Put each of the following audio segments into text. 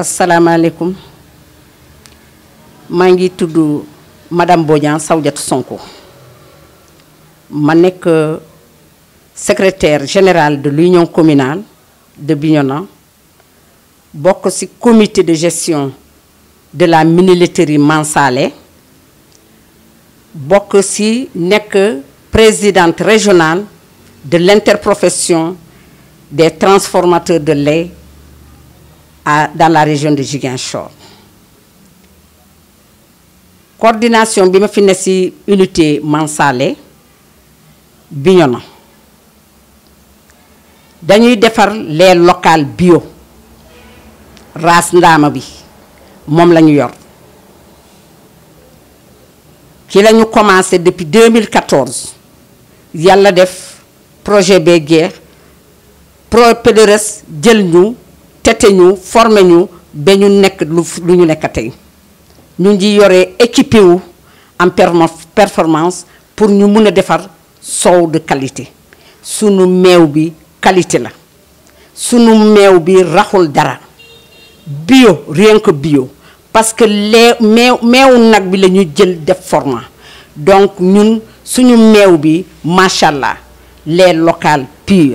asalaamaaleykum maa ngi tudd madame Bodian Sawdiatou Sonko ma nekk secrétaire générale de l'union communale de Bignona bokk ci comité de gestion de la mini-laiterie Mansalé bokk ci nekk présidente régionale de l'interprofession des transformateurs de lait à dans la région de Ziguinchor coordination bi ma fi ne ci unité Mansalé Bignona dañuy defar lait local bio race ndaama bi moom la ñu yor ki la ñu commencé depuis 2014 yàlla def projet bee geex pro PDRS jël ñu tete ñu formé ñu ba ñu nekk lu lu ñu nekk tey ñu ngi yore équipé wu en performance pour ñu mun a defar soow de qualité sunu meew bi qualité la sunu meew bi raxul dara bio rien que bio parce que lee meew meewu nag bi la ñu jël def format donc ñun suñu meew bi macha allah lait local pur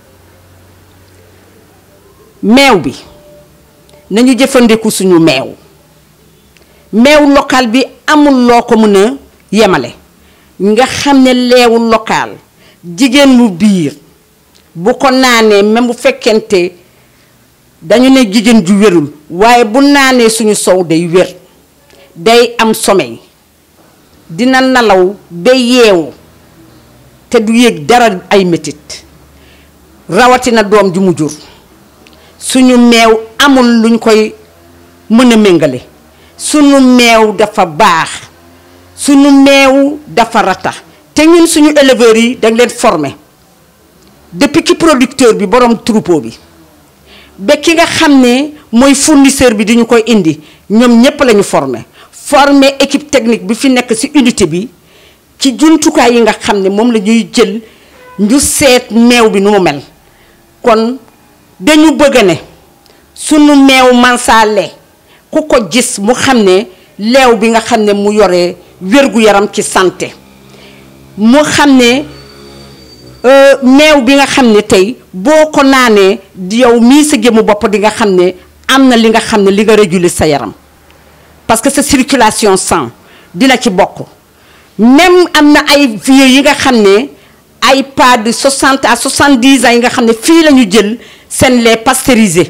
meew bi nañu jëfandiku suñu meew meew local bi amul loo ko mën a yemale nga xam ne leewu local jigéen mu biir bu ko naanee même bu fekkente dañu ne jigéen ju wérul waaye bu naanee suñu sow day wér day am sommeil dina nelaw ba yeewu te du yéeg dara ay metit rawatina doom ju mu jur suñu meew amul luñ koy mën a méngale suñu meew dafa baax suñu meew dafa rata te ñun suñu éleveurs yi dañ leen former depuis ki producteur bi borom troupeau bi ba ki nga xam ne mooy fournisseur bi di ñu koy indi ñoom ñépp lañu former former équipe technique bi fi nekk ci unité bi ci jumtukaay yi nga xam ne moom la ñuy jël ñu seet meew bi nu mu mel kon dañu bëgg ne sunu meew Mansalé ku ko gis mu xam ne leew bi nga xam ne mu yore wér-gu-yaram ci santé mu xam ne meew bi nga xam ne tey boo ko naanee yow mii sa gémmu bopp di nga xam ne am na li nga xam ne li nga réguler sa yaram parce que sa circulation sang dina ci bokk même am na ay vieux yi nga xam ne ay pas de 60 à 70 ans yi nga xam ne fii la ñu jël seen lait pasteurisé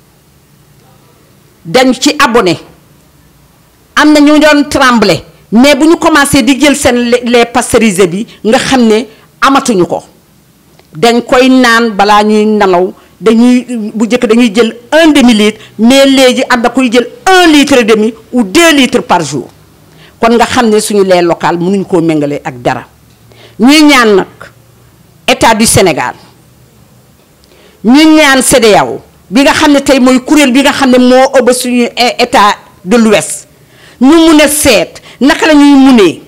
dañ ci abonné am na ñu doon tremblé mais bu ñu commencé di jël seen lait pasteurisé bi nga xam ne amatuñu ko dañ koy naan balaa ñuy nelaw dañuy bu njëkk dañuy jël un demi litre mais léegi am na kuy jël un litre et demi ou deux litres par jour kon nga xam ne suñu lait local mënuñ koo méngale ak dara ñuy ñaan nag état du Sénégal ñu ñaan CEDEAO bi nga xam ne tey mooy kuréel bi nga xam ne moo ëbb suñu état de l'ouest ñu mun a seet naka la ñuy munee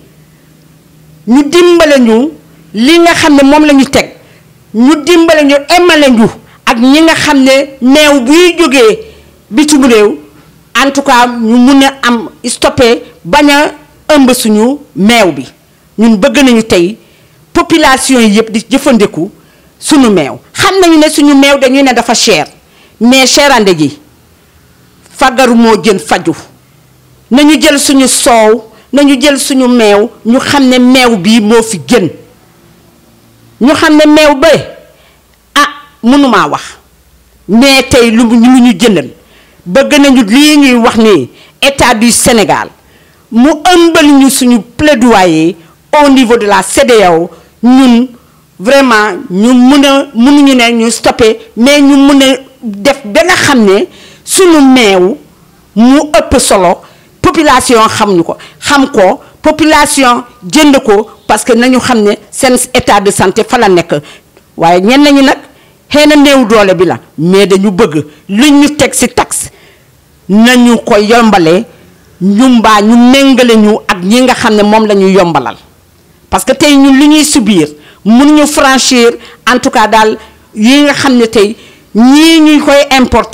ñu dimbale ñu li nga xam ne moom la ñu teg ñu dimbale ñu emale ñu ak ñi nga xam ne meew buy jógee bitim réew en tout cas ñu mun a am stoppé bañ a ëmb suñu meew bi ñun bëgg nañu tey population yi yëpp di jëfandiku suñu meew xam nañu ne suñu meew dañuy ne dafa cher mais cherande gi fagaru moo jën faju nañu jël suñu soow nañu jël suñu meew ñu xam ne meew bii moo fi gën ñu xam ne meew ba ah mënumaa wax mais tey lu lu ñu jëndal bëgg nañu lii ñuy wax ni état du Sénégal mu ëmbal ñu suñu plaidoyer au niveau de la CEDEAO ñun vraiment ñu mun a mënuñu ne ñu stoppé mais ñu mun a def ba nga xam ne suñu meew mu ëpp solo population xamuñu ko xam ko population jënd ko parce que nañu xam ne seen état de santé fa la nekk waaye ñenn ñi nag xëy na néew doole bi la mais dañu bëgg li ñu teg ci taxe nañu ko yombalee ñu mbaa ñu méngale ñu ak ñi nga xam ne moom la ñu yombalal parce que tey ñun li ñuy subir mënuñu franchir en tout cas daal yi nga xam ne tey ñii ñuy koy importer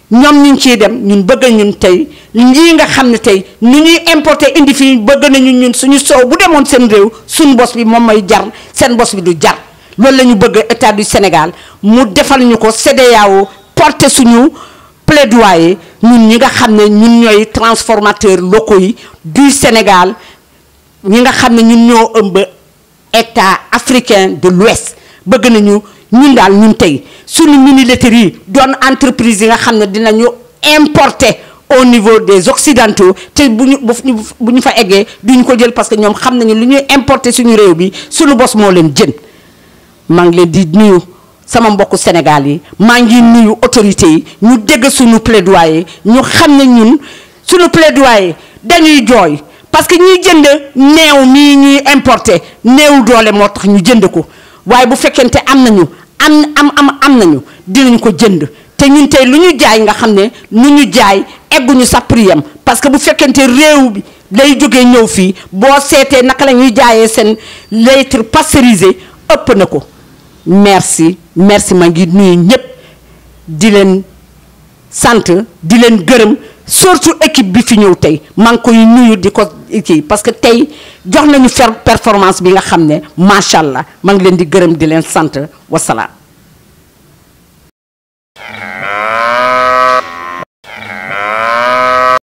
ñoom ñu ngi ciy dem ñun bëgg ñun tey lii nga xam ne tey ni ñuy importer indi fii bëgg nañu ñun suñu soow bu demoon seen réew suñu bos bi moom mooy jar seen bos bi du jar loolu la ñu bëgg état du Sénégal mu defal ñu ko CEDEAO porter suñu plaidoyer ñun ñi nga xam ne ñun ñooy transformateurs locaux yi du Sénégal ñi nga xam ne ñun ñoo ëmb état africain de l'Ouest bëgg nañu ñun daal ñun tey suñu mini laiterie yi doon entreprise yi nga xam ne dinañu importer au niveau des occidentaux te bu ñu bu ñu fa eggee duñu ko jël parce que ñoom xam nañu lu ñuy importer suñu réew bi suñu bos moo leen jën maa ngi leen di nuyu sama mbokku Sénégal yi maa ngi nuyu autorités yi ñu dégg suñu plaidoyer ñu xam ne ñun suñu plaidoyer dañuy jooy parce que ñuy jënd neew mii ñuy importer néew doole moo tax ñu jënd ko waaye bu fekkente am nañu am am am am nañu dinañ ko jënd te ñun tey lu ñu jaay nga xam ne lu ñu jaay egguñu sa prix am parce que bu fekkente réew bi lay jógee ñëw fii boo seetee naka la ñuy jaayee seen litre pasteurisé ëpp na ko merci merci ma ngi nuyu ñëpp di leen sant di leen gërëm surtout équipe bi fi ñëw tey maa ngi koy nuyu di ko kii parce que tey jox nañu fer performance bi nga xam ne macha allah maa ngi leen di gërëm di leen sant wasalaam.